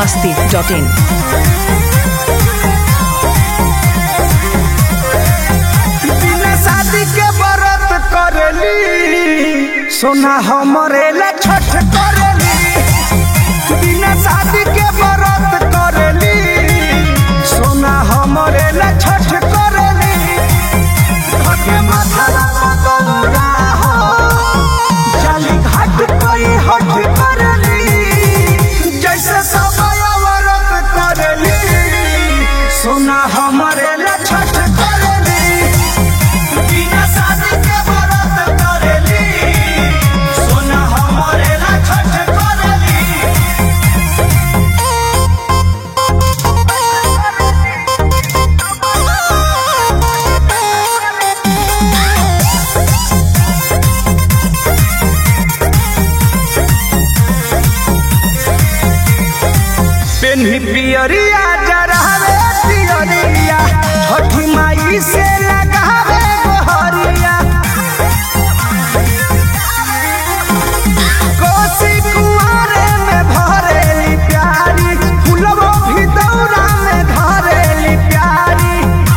masti.in. बिना शादी के व्रत करेली सोना हमरे ला छठ करेली बिना शादी के व्रत करेली सोना हमरे ला छठ करेली धके माथा ला गौरा हो जाली घाट कोई हट करेली जैसे समय व्रत करेली सोना हमरे ला छठ करेली बिना शादी के व्रत करेली सोना हमरे ला छठ करेली पेन्ही पियरिया जरहवे पियरिया छठी माई से लगावे गोहरिया कोसी कुआरे में भरेली प्यारी फुलवो भी दौरा में धरेली प्यारी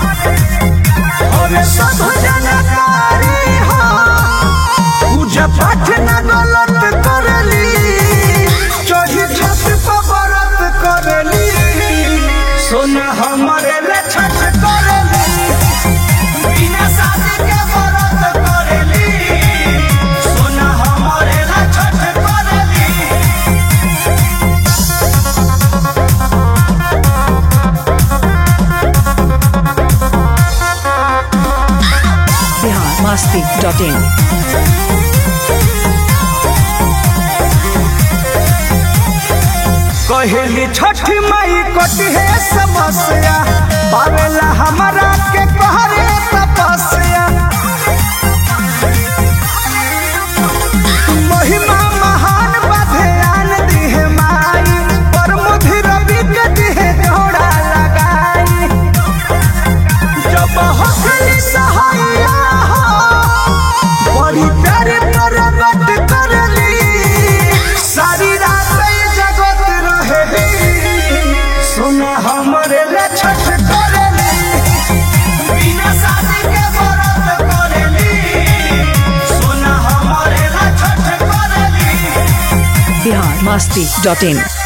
और सब जनकारी हो पूजा पाठ न गलत करली चढ़ी छत पर व्रत करली सोना हमरे ले छठ करली बिना शादी के व्रत करली सोना हमरे ले छठ करली Bihar masti.in. कहली छठी माई कटी है समस्या पावेला हमारा के कहरे तपस्या महिमा महान बधयान दिहे माई पर मुधि रवि के दिहे जोड़ा लगाई जब हसली सहाया हो बड़ी प्यारे प्रगट करली सारी रात ई जगत रहेली सुना हमरे ले छठ करली बिना शादी के व्रत करली सुना हमरे ले छठ करली Bihar masti.in.